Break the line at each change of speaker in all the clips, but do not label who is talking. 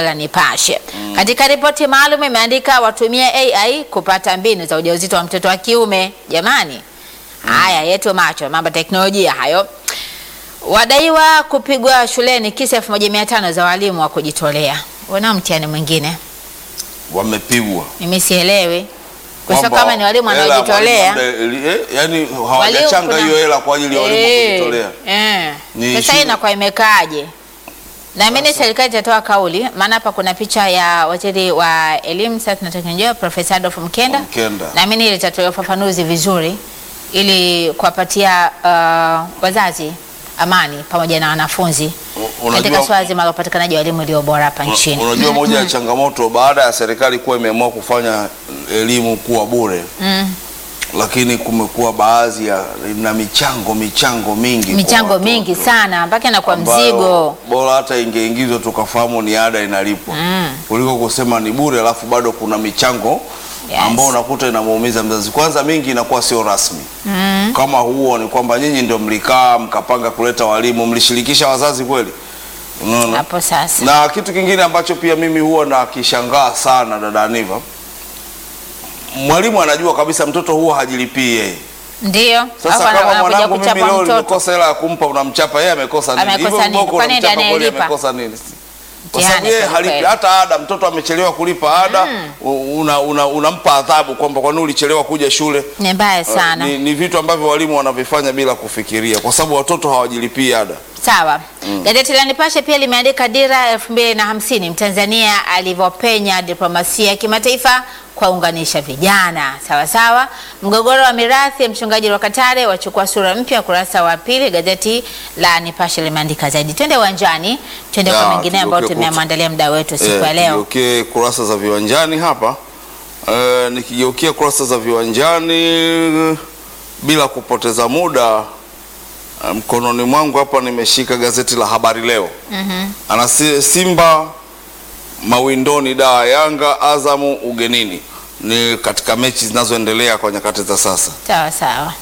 gazeti la Nipashe. Katika ripoti maalum imeandika watumie AI kupata mbinu za ujauzito wa mtoto wa kiume. Jamani, haya yetu macho, mambo ya teknolojia hayo. Wadaiwa kupigwa shuleni kisa 1500 za walimu wa kujitolea. Wana mtihani mwingine,
Wamepigwa
mimi sielewi kwa sababu
Kwamba
kama ni walimu
hela
wanaojitolea
mwalimu ambaye- eh, yani hawajachanga
kuna-
hiyo hela kwa ajili ya walimu
Eh,
kujitolea.
eh.
Ni
Sasa hii
shule-
inakuwa imekaaje? Naamini serikali itatoa kauli, maana hapa kuna picha ya waziri wa elimu, sayansi na teknolojia Profesa Adolf Mkenda.
Mkenda.
Naamini litatoa ufafanuzi vizuri ili kuwapatia uh, wazazi amani pamoja na wanafunzi
U- unajua-
katika swala zima la upatikanaji wa elimu iliyo bora hapa
Una-
nchini.
Unajua moja ya changamoto baada ya serikali kuwa imeamua kufanya elimu kuwa bure
Mm.
lakini kumekuwa baadhi ya na michango michango mingi kwa
Michango
watoto.
mingi sana mpaka inakuwa
ambayo
mzigo.
bora hata ingeingizwa tukafahamu ni ada inalipwa
Mm.
kuliko kusema ni bure alafu bado kuna michango
Yes.
ambao unakuta inamuumiza mzazi. Kwanza mingi inakuwa sio rasmi
Mm.
kama huo ni kwamba nyinyi ndio mlikaa mkapanga kuleta walimu, mlishirikisha wazazi kweli? Unaona?
Hapo sasa.
Na kitu kingine ambacho pia mimi huwa nakishangaa sana dada Aniva, mwalimu anajua kabisa mtoto huwa hajilipii yeye.
Ndio.
Sasa
Alafu ana-
kama
anakuja
mwanangu mimi
kuchapa
leo
mtoto.
nimekosa hela ya kumpa, unamchapa yeye, amekosa nini?
Amekosa
Hivyo
nini?
viboko
Kwani ndiye
unamchapa kweli,
anayelipa?
amekosa nini? Kwa
Mtihani
sababu yeye
kweli
halipi
kweli.
hata ada. Mtoto amechelewa kulipa ada, u- una, una, unampa adhabu kwamba kwa nini ulichelewa kuja shule.
Ni mbaya sana.
Ni, ni vitu ambavyo walimu wanavifanya bila kufikiria, kwa sababu watoto hawajilipii ada.
Sawa. Gazeti la Nipashe pia limeandika dira elfu mbili na hamsini Mtanzania alivyopenya diplomasia ya kimataifa kuwaunganisha vijana. Sawa sawa. Mgogoro wa mirathi ya mchungaji wa Katare wachukua sura mpya, ukurasa wa pili. Gazeti la Nipashe limeandika zaidi. Twende uwanjani, twende
Ya,
kwa mengine ambayo
tugeukie
tumemwandalia muda wetu siku ya
Eh,
leo.
Tugeukie kurasa za viwanjani hapa. Eh, nikigeukia kurasa za viwanjani eh, bila kupoteza muda eh, mkononi mwangu hapa nimeshika gazeti la Habari Leo.
Mhm.
Ana si- Simba mawindoni da Yanga Azamu ugenini, ni katika mechi zinazoendelea kwa nyakati za sasa.
Sawa sawa.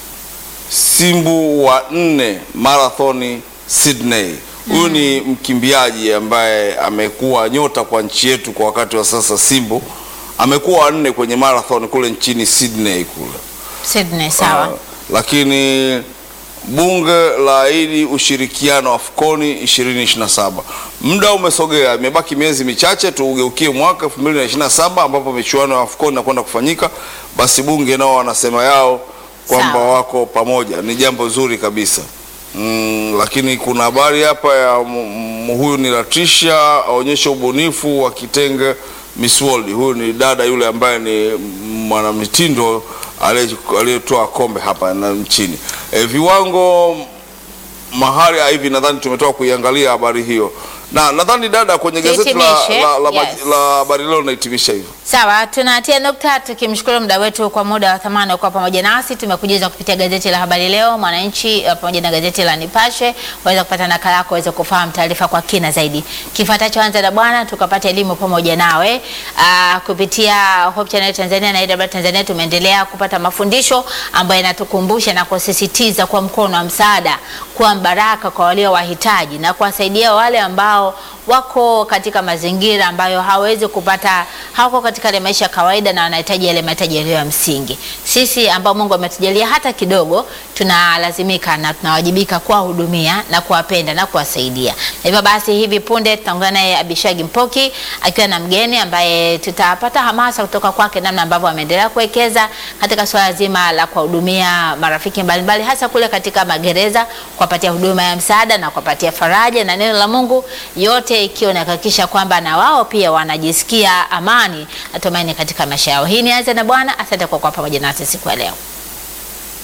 Simbu wa nne marathoni Sydney. Huyu ni mkimbiaji ambaye amekuwa nyota kwa nchi yetu kwa wakati wa sasa. Simbu amekuwa wa nne kwenye marathon kule nchini Sydney kule.
Sydney sawa.
Ah, lakini bunge la ahidi ushirikiano AFCON 2027. Muda umesogea, imebaki miezi michache tuugeukie mwaka 2027 ambapo michuano ya AFCON inakwenda kufanyika. Basi bunge nao wanasema yao kwamba
Sawa.
wako pamoja, ni jambo zuri kabisa. Mm, lakini kuna habari hapa ya m- m- huyu ni Latisha aonyesha ubunifu wa kitenge Miss World. Huyu ni dada yule ambaye ni mwanamitindo aliye- aliyetoa kombe hapa na nchini. E, viwango mahali ya hivi nadhani tumetoka kuiangalia habari hiyo, na nadhani dada kwenye gazeti la,
Tuhitimishe,
la, la,
yes.
la habari leo nahitimisha hivyo.
Sawa, tunatia nukta tukimshukuru muda wetu kwa muda wa thamani kwa pamoja nasi. Tumekujuza kupitia gazeti la Habari Leo, Mwananchi eh, pamoja na gazeti la Nipashe. Waweza kupata nakala yako, waweza kufahamu taarifa kwa kina zaidi. Kifuatacho anza na bwana, tukapata elimu pamoja nawe Aa, kupitia Hope Channel Tanzania na AWR Tanzania. Tumeendelea kupata mafundisho ambayo yanatukumbusha na kusisitiza kwa mkono wa msaada, kuwa baraka kwa walio wahitaji na kuwasaidia wale ambao wako katika mazingira ambayo hawezi kupata, hawako katika ile maisha ya kawaida na wanahitaji yale mahitaji yaliyo ya msingi. Sisi ambao Mungu ametujalia hata kidogo, tunalazimika na tunawajibika kuwahudumia na kuwapenda na kuwasaidia. Na hivyo basi, hivi punde tutaungana naye Abishagi Mpoki akiwa na mgeni ambaye tutapata hamasa kutoka kwake, namna ambavyo ameendelea kuwekeza katika swala zima la kuwahudumia marafiki mbalimbali, hasa kule katika magereza, kuwapatia huduma ya msaada na kuwapatia faraja na neno la Mungu, yote ikiwa inahakikisha kwamba na wao pia wanajisikia amani na tumaini katika maisha yao. Hii ni Anza na Bwana. Asante kwa kuwa pamoja nasi siku ya leo.